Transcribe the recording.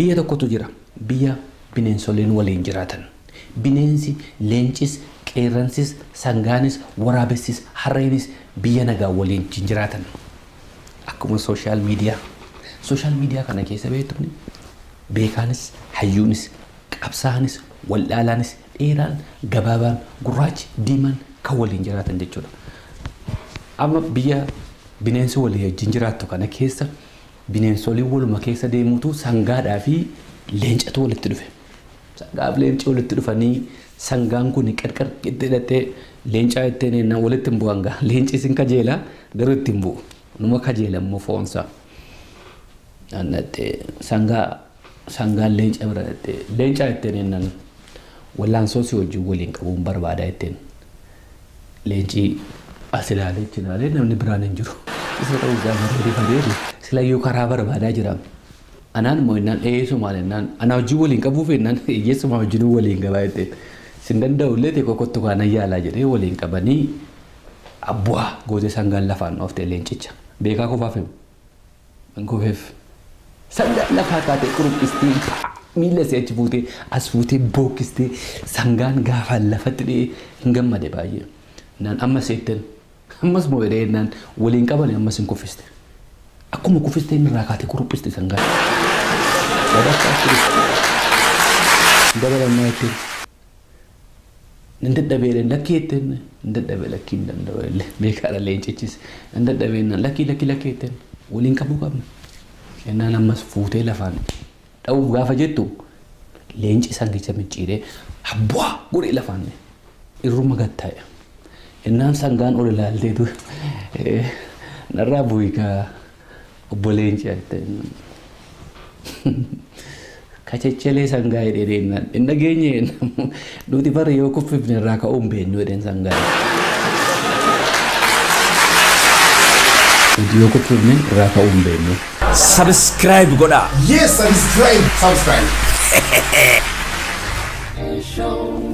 biyya tokkotu jira biyya bineensoliin waliin jiraatan bineensi leencis qeerransis sangaanis waraabessis harreenis biyya nagaa waliin jiraatan akkuma sooshaal miidiyaa sooshaal miidiyaa kana keessa beektumni beekaanis hayyuunis qabsaa'anis waldhaalaanis dheeraan gabaabaan gurraachi diimaan kan waliin jiraatan jechuudha. Amma biyya bineensi walii wajjin jiraattu kana keessa bineensoliin waluma keessa deemuutu sangaadhaa fi leencatu walitti dhufe. Sangaaf leenci walitti dhufanii sangaan kun qarqar itti hidhattee leencaa ittiin ennaan walitti hin bu'an gaa leenci isin kajeelaa garuu itti hin bu'u. Numa kajeela immoo foonsaa. Annattee sangaa sangaan leenca bira dhattee leencaa ittiin ennaan wallaansoo si wajjin waliin qabuun barbaadaa ittiin leencii as ilaalee itti ilaalee namni biraan hin jiru. Isa ta'uu isaa bareedee bareedu silayyuu karaa barbaadaa jira. Anaan immoo innaan eeyyessu maal innaan anaa wajjin waliin qabuuf innaan eeyyessuma wajjin waliin qabaa jettee sin danda'u illee xiqqoo kottu kaana yaalaa jedhee waliin qabanii abbu'aa gootee sangaan lafaan dhooftee leencicha. Beekaa qofaaf himu. Hin kofeef. Sangaan lafaa kaatee quruphistee miila isee achi fuutee as fuutee bookkistee sangaan gaafaan lafatti dhiyee hin gammade baay'ee. Naan amma seetten ammas moo jedhee naan waliin qaban ammas hin kuffiste. Akkuma kuffistee inni irraa kaatee quruphiste sangaan. Sadarkaa turiste. Dabalannaa ittiin. Nan dadhabee lakkii ittiin nan dadhabee lakkii hin danda'u illee beekaadha leencichis nan dadhabee naan lakkii lakkii lakkii ittiin waliin qabuu qabna. Innaan ammas fuutee lafaan dha'uuf gaafa jettu leenci sangicha micciiree abbu'aa godhee lafaan irruma gattaa'e. Innaan sangaan ol ilaalteetu narraa bu'ii kaa obbo Leenci kachechelee sangaa jedhee deemnaan hin dhageenye nuti bara yoo kuffifne irraa ka'uu hin beeknu jedheen sangaa. Nuti yoo kuffifne irraa ka'uu hin beeknu. Subscribe godhaa. Yes, subscribe. Subscribe. Show